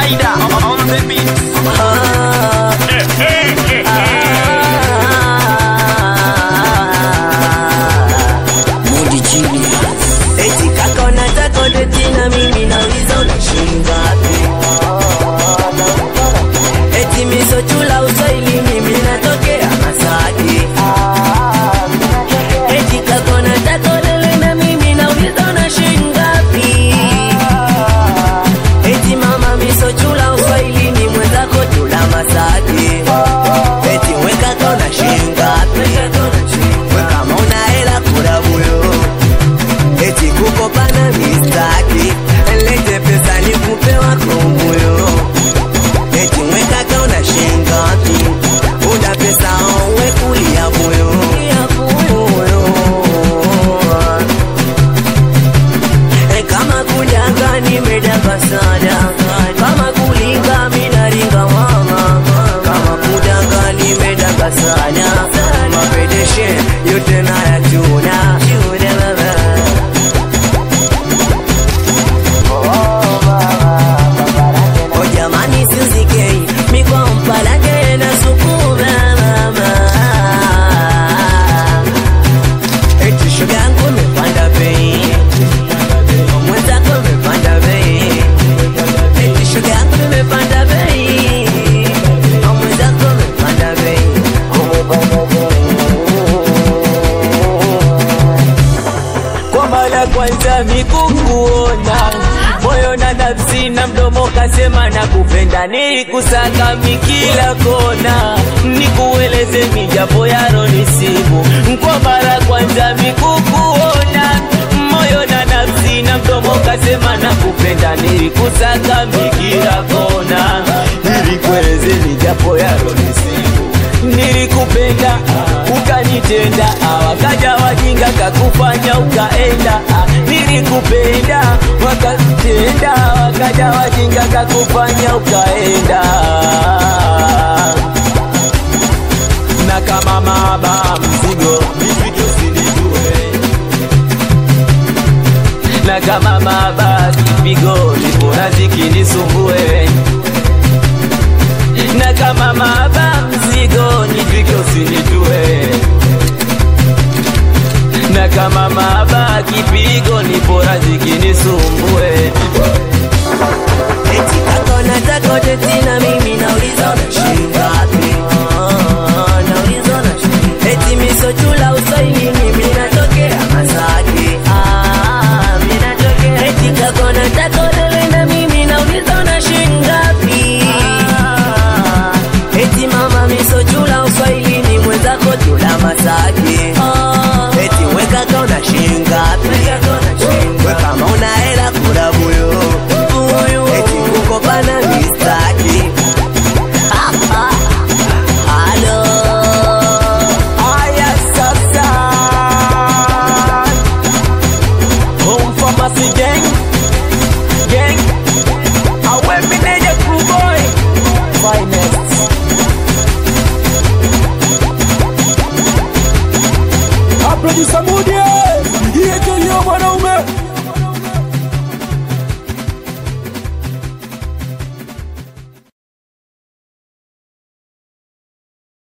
Spider on the beat. Mudi Genius. Eti kaka unataka udeti na mimi nauliza unashinda wapi? Eti miso chula uswahili mimi natokea Masaki. Eti kaka unataka ulele na mimi nauliza unashinda wapi? Eti mama miso chula uswahili ni mwenzako chula Masaki. Eti we kaka unashinda wapi? We kama una hela kula buyo eti kukopana mistaki lete pesa ni kupewa komoyo eti mwekaka una shinga wapi una pesa owe kulia moyo E, kama kudanga nimedanga sana kama kulinga minaringa mama kama kudanga nimedanga sana mapedeshe yote nayachuna chuna mama Oh jamani sizikei mikwa mpalage na sukuma mama Eti shoga yangu imepanda bei mwenzako imepanda bei Eti shoga yangu imepanda bei mwenzako imepanda bei kwa mara kwanza mikukuona moyo na nafsi na mdomo kasema na kupenda nilikusaka mikila kona nikueleze mijapo yaro nisibu kwa mara kwanza mikukuona moyo na nafsi na mdomo kasema na kupenda nilikusaka mikila kona nilikueleze mijapo yaro nisibu nilikupenda ukanitenda ah, wakaja wajinga kakufanya ukaenda ah, nilikupenda wakatenda wakaja wajinga kakufanya ukaenda na kama maba mzigo mzigo sinijue na kama maba kipigo nipona zikinisumbue na kama maba mzigo nipike usinitue na kama maba kipigo ni bora zikinisumbue Eti kaka unataka udeti na mimi nauliza unashinda wapi? Ah, Nauliza unashinda Eti miso chula uswahili mimi natokea Masaki. Ah, mimi natokea. Eti kaka unataka ulele na mimi nauliza unashinda wapi? Eti mama miso chula uswahili ni mwenzako chula Masaki. Eti we kaka unashinda wapi? We kama una hela kula buyo eti kukopana mistaki Halo aya sasa home pharmacy gang gang awe meneja crew boy finest Producer Mudi, ndiye kelio mwanaume